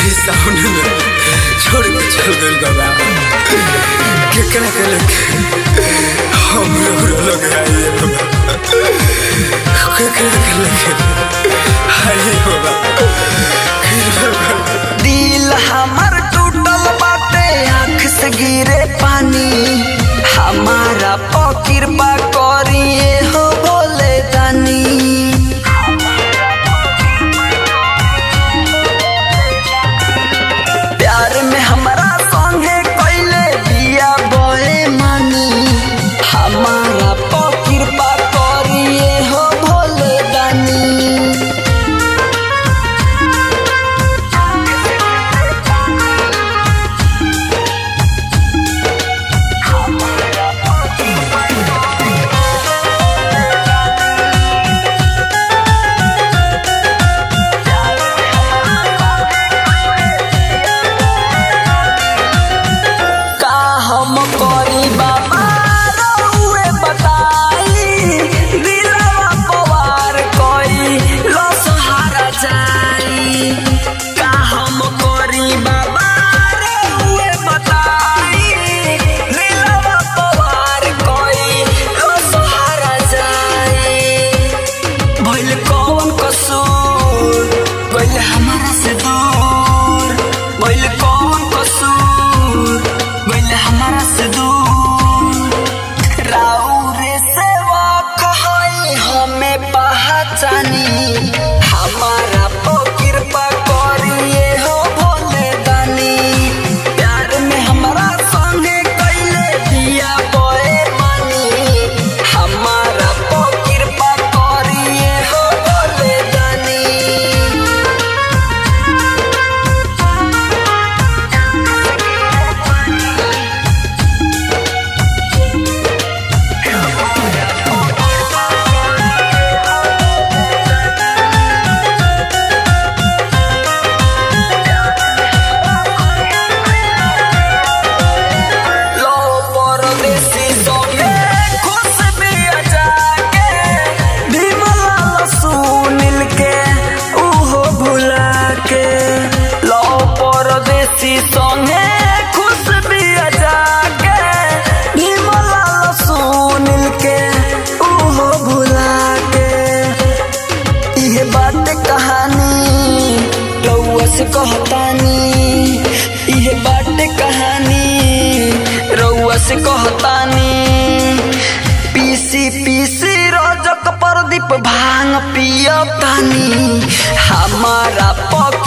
ये साउंड में छोड़ के चल गइल बाबा केकरा के लेके हम लोग लोग आइए बाबा केकरा के लेके आइए बाबा दिल हमर टूटल बाटे आँख से गिरे पानी हमारा पकिरपा करिए हो बोले दानी प्यार में हमरा संगे कैले बिया बोए मानी हमारा पकिरपा करिए हो भोले दानी का हम करी बाबा रउए बताई दिलवा पवार कोई लो सहारा जाई का हम करी बाबा रउए बताई दिलवा पवार कोई लो सहारा जाई भइल कौन कसूर गइल हमारा से दूर भइल कौन कसूर गइल हमारा से दूर राउरे सेवा कहई हमें पहचानी हमारा पो कृपा करिए हो भोले दानी प्यार में हमारा संगे कैले दिया बोए मानी हमारा पो कृपा करिए हो भोले दानी लो परदेसी सोने खुश भी जाके भीमलाल सुनील के उहो भुला के लो परदेसी सोने खुश भी जाके भीमलाल सुनील के उहो भुला के इहे बात कहानी रउआ से कहतानी इहे बात कहानी रउआ से कहतानी पीसी पीसी रजक प्रदीप भांग पियतानी हमारा पक